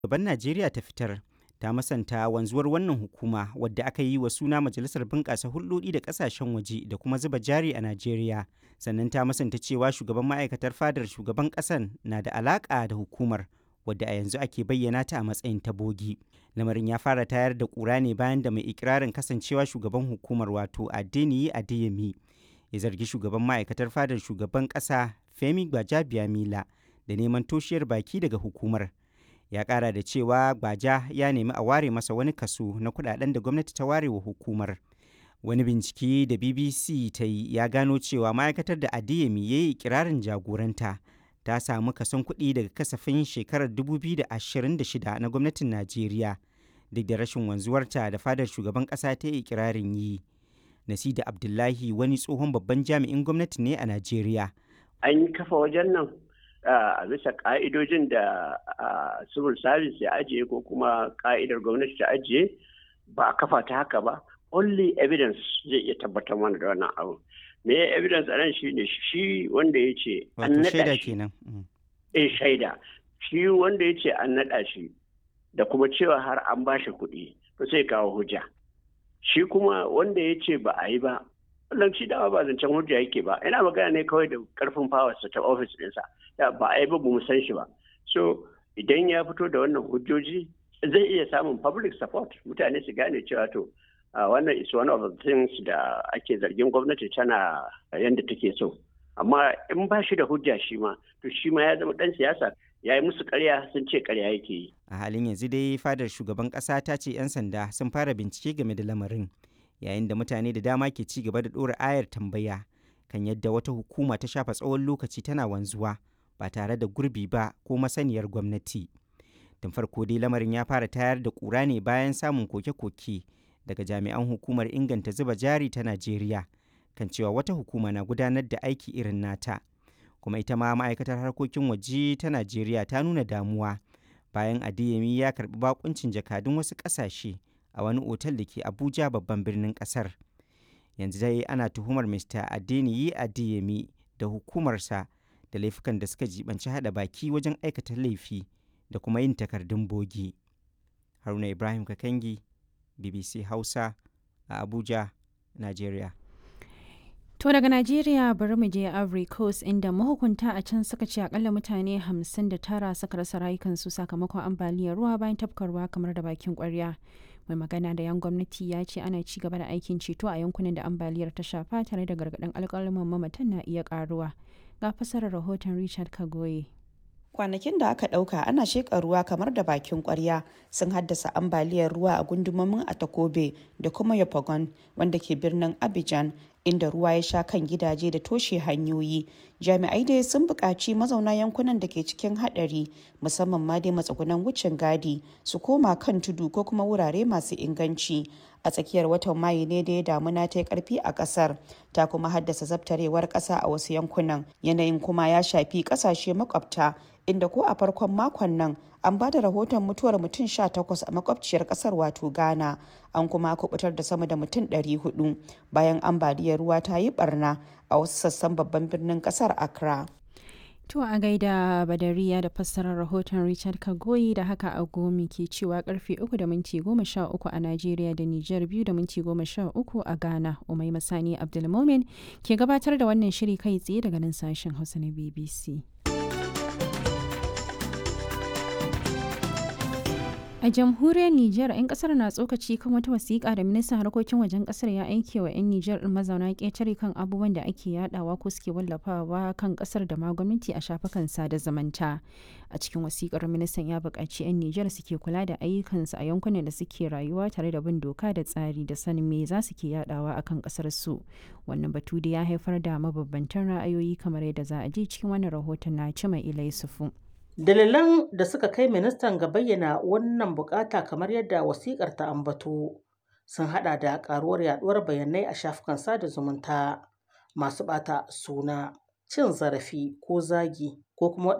Gaban Najeriya ta fitar ta masanta wanzuwar wannan hukuma wadda aka yi wa suna Majalisar Bunƙasa Hulɗoɗi da Ƙasashen Waje da kuma zuba jari a Najeriya. Sannan ta masanta cewa shugaban ma'aikatar fadar shugaban ƙasan na da alaƙa da hukumar wadda a yanzu ake bayyana ta a matsayin ta bogi. Lamarin ya fara tayar da ƙura ne bayan da mai ikirarin kasancewa shugaban hukumar wato Adeniyi Adeyemi ya zargi shugaban ma'aikatar fadar shugaban ƙasa Femi Gbajabiamila da neman toshiyar baki daga hukumar. Ya ƙara da cewa Gbaja ya nemi a ware masa wani kaso na kuɗaɗen da gwamnati ta ware wa hukumar. Wani bincike da BBC ta yi ya gano cewa ma'aikatar da Adeyemi ya yi ikirarin jagoranta ta samu kason kuɗi daga kasafin shekarar 2026 na gwamnatin Najeriya duk da rashin wanzuwarta da fadar shugaban ƙasa ta yi ikirarin yi. Nasida Abdullahi wani tsohon babban jami'in gwamnati ne a Najeriya. An yi kafa wajen nan a bisa ka'idojin da civil service ya ajiye ko kuma ka'idar gwamnati ta ajiye ba a kafa ta haka ba. Only evidence zai iya tabbatar mana da wannan abu. Me evidence a nan shi ne shi wanda ya ce an naɗa shi. kenan. Eh shaida. Shi wanda ya ce an naɗa shi da kuma cewa har an ba shi kuɗi to sai kawo hujja. Shi kuma wanda ya ce ba a yi ba wannan shi dama ba zancen hujja yake ba ina magana ne kawai da karfin fawarsa ta ofis ɗinsa da ba a yi ba mu san shi ba so idan ya fito da wannan hujjoji zai iya samun public support mutane su gane cewa to wannan is one of the things da ake zargin gwamnati tana yadda take so amma in ba shi da hujja shi ma to shi ma ya zama dan siyasa ya yi musu karya sun ce karya yake yi A halin yanzu dai fadar shugaban ƙasa ta ce 'yan sanda sun fara bincike game da lamarin. yayin da mutane da dama ke ci gaba da ɗora ayar tambaya kan yadda wata hukuma ta shafa tsawon lokaci tana wanzuwa ba tare da gurbi ba ko masaniyar gwamnati. Tun farko dai lamarin ya fara tayar da ƙura ne bayan samun koke-koke daga jami'an hukumar inganta zuba jari ta Najeriya kan cewa wata hukuma na gudanar da aiki irin nata. Kuma ita ma ma'aikatar harkokin waje ta Najeriya ta nuna damuwa bayan Adeyemi ya karɓi bakuncin jakadun wasu ƙasashe. a wani otal da ke abuja babban birnin kasar yanzu dai ana tuhumar mr adeniyi adeyemi da hukumarsa da laifukan da suka jibanci hada baki wajen aikata laifi da kuma yin takardun bogi haruna ibrahim kakangi bbc hausa a abuja nigeria To daga Najeriya bari mu je Ivory Coast inda mahukunta a can suka ce akalla mutane 59 suka rasa rayukansu sakamakon ambaliyar ruwa bayan tafkarwa kamar da bakin kwarya. mai magana da yan gwamnati ya ce ana ci gaba da aikin ceto a yankunan da ambaliyar ta shafa tare da gargaɗin alƙalaman mamatan na iya ƙaruwa ga fasarar rahoton richard kagoye kwanakin da aka ɗauka ana sheƙa ruwa kamar da bakin ƙwarya sun haddasa ambaliyar ruwa a gundumomin atakobe da kuma yopagon wanda ke birnin abidjan inda ruwa ya sha kan gidaje da toshe hanyoyi jami'ai dai sun buƙaci mazauna yankunan da ke cikin haɗari musamman ma dai matsugunan wucin gadi su koma kan tudu ko kuma wurare masu inganci a tsakiyar watan mayu ne da ya damuna ta yi karfi a kasar ta kuma haddasa zabtarewar ƙasa a wasu yankunan yanayin kuma ya shafi ƙasashe makwabta inda ko a farkon makon nan an ba da rahoton mutuwar mutum 18 a makwabciyar kasar wato ghana an kuma kubutar da sama da mutum 400 bayan ambaliyar ruwa ta yi barna a wasu sassan babban birnin kasar accra To a gaida Badariya da fassarar rahoton Richard Kagoyi da haka a gomi ke cewa karfe 3 da minti 13 a Najeriya da Nijar 2 da minti 13 a Ghana. Umai Masani Abdulmomin ke gabatar da wannan shiri kai tsaye daga nan sashen Hausa na BBC. A jamhuriyar Nijar, 'yan kasar na tsokaci kan wata wasiƙa da ministan harkokin wajen kasar ya aike wa 'yan Nijar ɗin mazauna ƙetare kan abubuwan da ake yadawa ko suke wallafawa kan kasar da ma gwamnati a shafukan sada zumunta. A cikin wasiƙar ministan ya buƙaci 'yan Nijar suke kula da ayyukansu a yankunan da suke rayuwa tare da bin doka da tsari da sanin me za su ke yadawa akan kasar su. Wannan batu da ya haifar da mabambantan ra'ayoyi kamar yadda za a ji cikin wannan rahoton na Cima Ilai Sufu. Dalilan da suka kai ministan ga bayyana wannan bukata kamar yadda wasikar ta ambato sun hada da karuwar yaduwar bayanai a shafukan sada zumunta masu bata suna cin zarafi ko zagi ko kuma